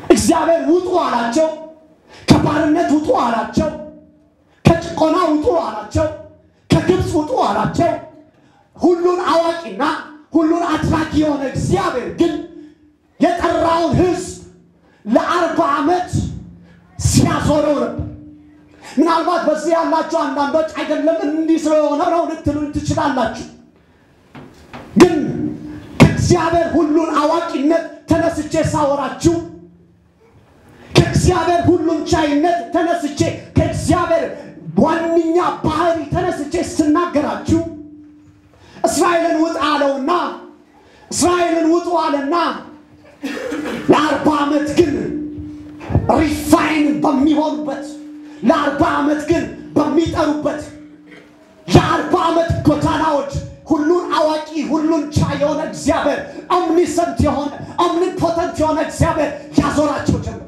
እግዚአብሔር ውጡ አላቸው። ከባርነት ውጡ አላቸው። ከጭቆና ውጡ አላቸው። ከግብፅ ውጡ አላቸው። ሁሉን አዋቂና ሁሉን አድራጊ የሆነ እግዚአብሔር ግን የጠራውን ሕዝብ ለአርባ ዓመት ሲያዞረው ነበር። ምናልባት በዚህ ያላችሁ አንዳንዶች አይደለም እንዲህ ስለሆነ ነው ልትሉኝ ትችላላችሁ። ግን ከእግዚአብሔር ሁሉን አዋቂነት ተነስቼ ሳወራችሁ ከእግዚአብሔር ሁሉን ቻይነት ተነስቼ ከእግዚአብሔር ዋነኛ ባህሪ ተነስቼ ስናገራችሁ እስራኤልን ውጥ አለውና እስራኤልን ውጡ አለና ለአርባ ዓመት ግን ሪፋይን በሚሆኑበት ለአርባ ዓመት ግን በሚጠሩበት የአርባ ዓመት ጎዳናዎች ሁሉን አዋቂ ሁሉን ቻይ የሆነ እግዚአብሔር ኦምኒሰንት የሆነ ኦምኒፖተንት የሆነ እግዚአብሔር ያዞራቸው ጀመር።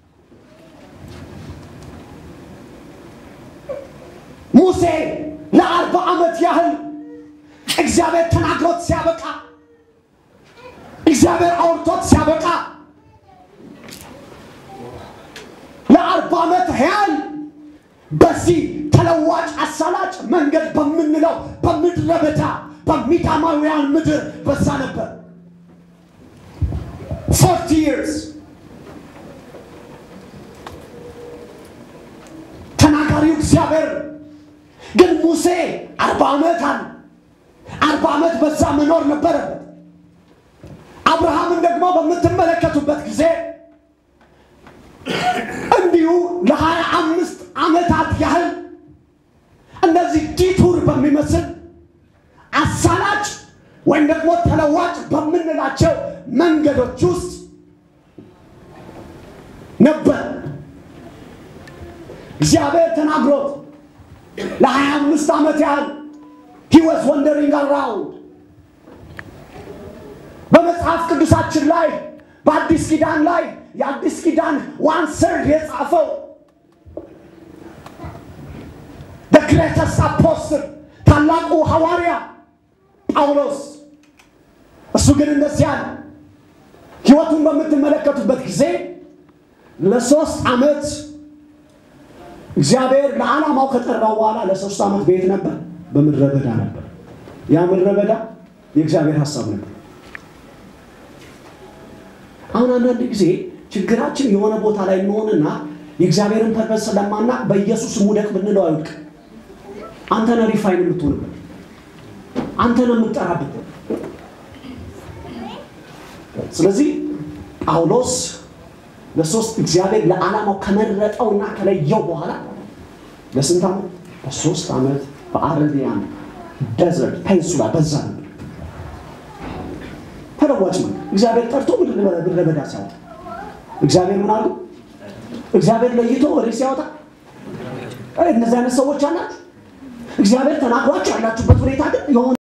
ሙሴ ለአርባ ዓመት ያህል እግዚአብሔር ተናግሮት ሲያበቃ እግዚአብሔር አውርቶት ሲያበቃ ለአርባ ዓመት ያህል በዚህ ተለዋጭ አሳላጭ መንገድ በምንለው በምድረ በዳ በሚዳማውያን ምድር በዛ ነበር። ፎርቲ ይርስ ተናጋሪው እግዚአብሔር ግን ሙሴ አርባ ዓመት አለ። አርባ ዓመት በዛ መኖር ነበረበት። አብርሃምን ደግሞ በምትመለከቱበት ጊዜ እንዲሁ ለሀያ አምስት ዓመታት ያህል እነዚህ ዲቱር በሚመስል አሳላጭ ወይም ደግሞ ተለዋጭ በምንላቸው መንገዶች ውስጥ ነበር። እግዚአብሔር ተናግሮት ለሀያ አምስት ዓመት ያህል he was wandering around በመጽሐፍ ቅዱሳችን ላይ በአዲስ ኪዳን ላይ የአዲስ ኪዳን ዋን ሰርድ የጻፈው the greatest apostle ታላቁ ሐዋርያ ጳውሎስ እሱ ግን እንደዚህ አለ። ህይወቱን በምትመለከቱበት ጊዜ ለሶስት ዓመት እግዚአብሔር ለዓላማው ከጠራው በኋላ ለሶስት ዓመት በየት ነበር? በምድረ በዳ ነበር። ያ ምድረ በዳ የእግዚአብሔር ሀሳብ ነበር። አሁን አንዳንድ ጊዜ ችግራችን የሆነ ቦታ ላይ እንሆንና የእግዚአብሔርን ፐርፐስ ስለማና በኢየሱስ ሙደቅ ብንለው አይውድቅ። አንተ ነህ ሪፋይን የምትሆንበት፣ አንተ ነህ የምትጠራበት። ስለዚህ ጳውሎስ ለሶስት እግዚአብሔር ለዓላማው ከመረጠውና ከለየው በኋላ ለስንት ዓመት? በሶስት ዓመት በአረቢያን ደዘርት ፔንሱላ በዛ ነበር። ተለዋጭ ነው። እግዚአብሔር ጠርቶ ምድረ በዳ ሲያወጣ እግዚአብሔር ምን አሉ? እግዚአብሔር ለይቶ ወደ ሲያወጣ እነዚህ አይነት ሰዎች አላችሁ። እግዚአብሔር ተናግሯችሁ ያላችሁበት ሁኔታ ግን የሆነ